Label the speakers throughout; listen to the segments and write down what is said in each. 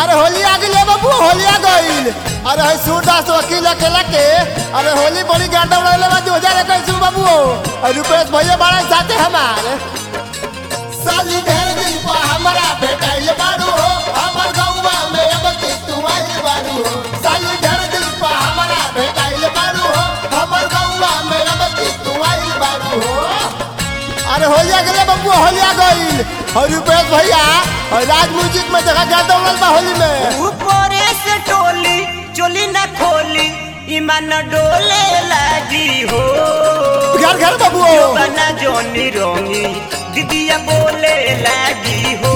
Speaker 1: अरे होली आ गई बाबू होली आ गईल अरे है सूरदास वकील अकेला के अरे होली बड़ी गाड़ा उड़ाले बा दो हजार इक्कीस में बाबू और रुपेश भैया बड़ा साथे हमारे साली ढेर दिन पा हमरा भेटाइल बारू हो हमर गौवा में अब के तू आइल बारू हो साली ढेर दिन पा हमरा भेटाइल बारू हो हमर गौवा में अब के तू आइल बारू हो अरे होली आ गई बाबू होली आ गईल और रुपेश भैया और राज म्यूजिक में जगह गाड़ा उड़ल बा होली में
Speaker 2: ऊपरे से टोली चोली न खोली ईमान डोले लागी हो
Speaker 1: घर घर बाबू
Speaker 2: बना जोनी रोंगी दीदिया बोले लागी हो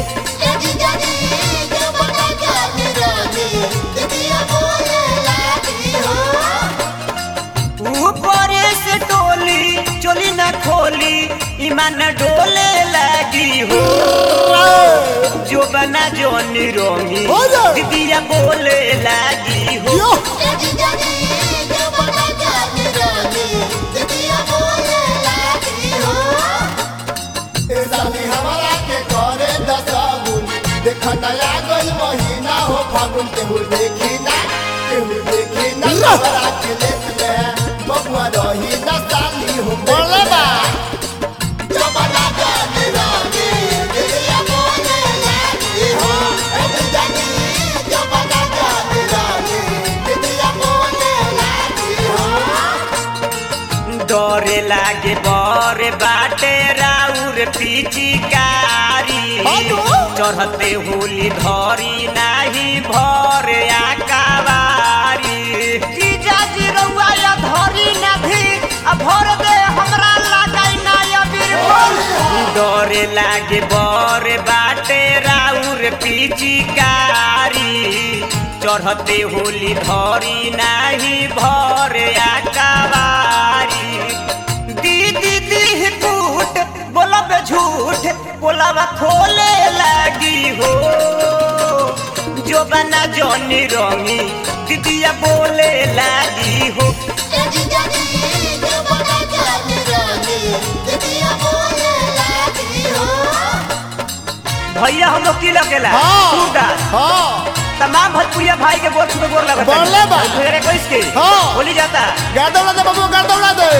Speaker 2: ऊपरे से टोली चोली न खोली ईमान डोले लागी हो जो बना जोनी रोंगी
Speaker 1: हो जा।
Speaker 2: दीदिया बोले लागी हो
Speaker 1: यो ए साली हमारा के करे दसाबुन देख नया गई महीना हो फागुन केहू देखी ना केहू देखी ना हमारा के लेत में बबुआ रही ना साली हो बोले बा जमाना जाने रानी दिलिया बोले लागी हो ए जानी जमाना जाने रानी दिलिया बोले लागी हो
Speaker 2: डरे लागे बर बाटे राउर पिचिकारी
Speaker 1: हेलो?
Speaker 2: चढ़ते होली धरी नाही भर आकावारी जीजाजी रउआ या धरी ना भी आ भर दे हमरा लगाई ना या डरे लागे बर बाटे राउर पिचिकारी चढ़ते होली धरी नाही भर आकावारी दीदी दी कूट बोलब झूठ बोलब खोले लागी हो जो बना जोनी रंगी दीदिया बोले लागी हो भैया हम लोग की लगेला
Speaker 1: हाँ
Speaker 2: सूरदास
Speaker 1: हाँ
Speaker 2: तमाम भोजपुरिया भाई के गोर छुपे गोर लगता
Speaker 1: बोले बा।
Speaker 2: इक्कीस के
Speaker 1: हाँ।
Speaker 2: होली जाता
Speaker 1: गाड़ा उड़ा दे बाबू गाड़ा उड़ा दे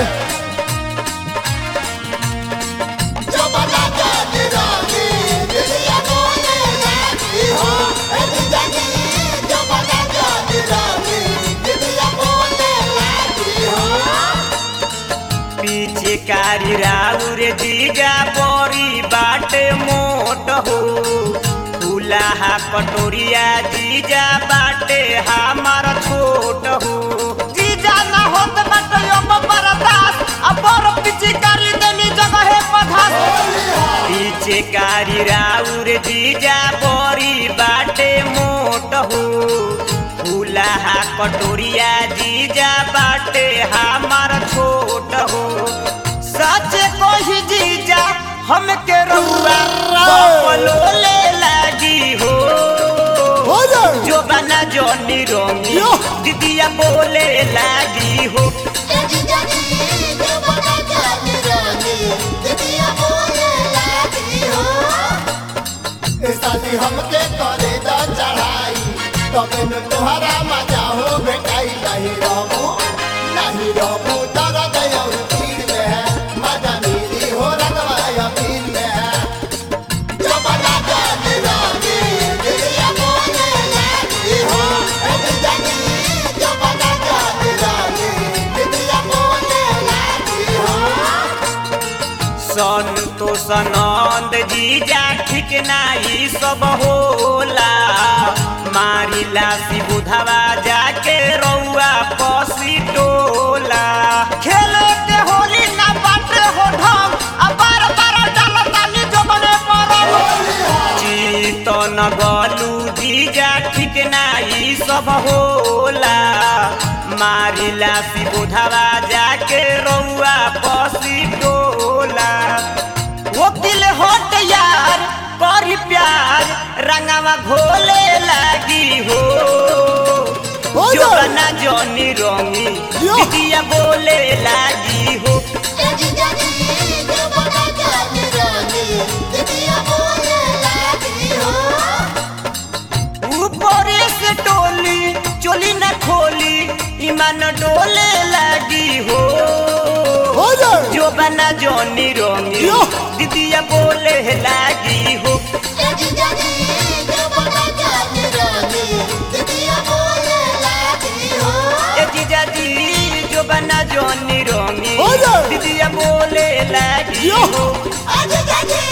Speaker 1: जमाना जाने रानी दिलिया बोले लागी हो ए जानी जमाना जाने रानी दिलिया बोले लागी हो
Speaker 2: पीछे कारी राउर जीजा बोरी बाटे मोट हो फूलाहा कटोरिया जीजा बाटे हमार छोट हो जीजा ना होत बाटे अब बरदास अब बर पीछे कारी देनी जगह पधास पीछे कारी राउर जीजा बोरी बाटे मोट हो फूलाहा कटोरिया जीजा बाटे हमार छोट हो सच कोही जीजा हमके रउआ बपलोले लागी हो
Speaker 1: हो जाए
Speaker 2: जो बना जोनी रोंगी
Speaker 1: यो।
Speaker 2: दीदिया बोले लागी हो
Speaker 1: ए साली हमके करे दा चढ़ाई तबे न तोहरा मजा हो भेटाई नहीं रहू नहीं रहू दर्द और पीर में है मजा मिली हो रगवाया पीर में है जमाना जाने रानी दिलिया बोले लागी हो ए जानी जमाना जाने रानी दिलिया बोले लागी हो
Speaker 2: संतोष नंद जीजा ठीक नाही सब होला मारिला सी बुधवा जाके रउआ पसी टोला खेले के होली ना बाटे हो ढंग आ बार बार डालतानी जबने पर चीतन गलू जीजा ठीक नाही सब होला मारिला सी बुधवा जाके रउआ पसी टोला वकील होट यार करी प्यार रंगवा घोले लागी हो
Speaker 1: हो
Speaker 2: जो
Speaker 1: जाए।
Speaker 2: बना जोनी रोंगी
Speaker 1: यो।
Speaker 2: दीदिया बोले लागी हो ऊपर डोली चोली न खोली ईमान डोले लगी हो
Speaker 1: हो जाए
Speaker 2: जो बना जोनी रोंगी
Speaker 1: यो।
Speaker 2: दीदिया बोले लगी हो ए जीजा जी जो बना जोनी रोंगी
Speaker 1: हो जाए।
Speaker 2: दीदिया बोले लगी
Speaker 1: यो।
Speaker 2: हो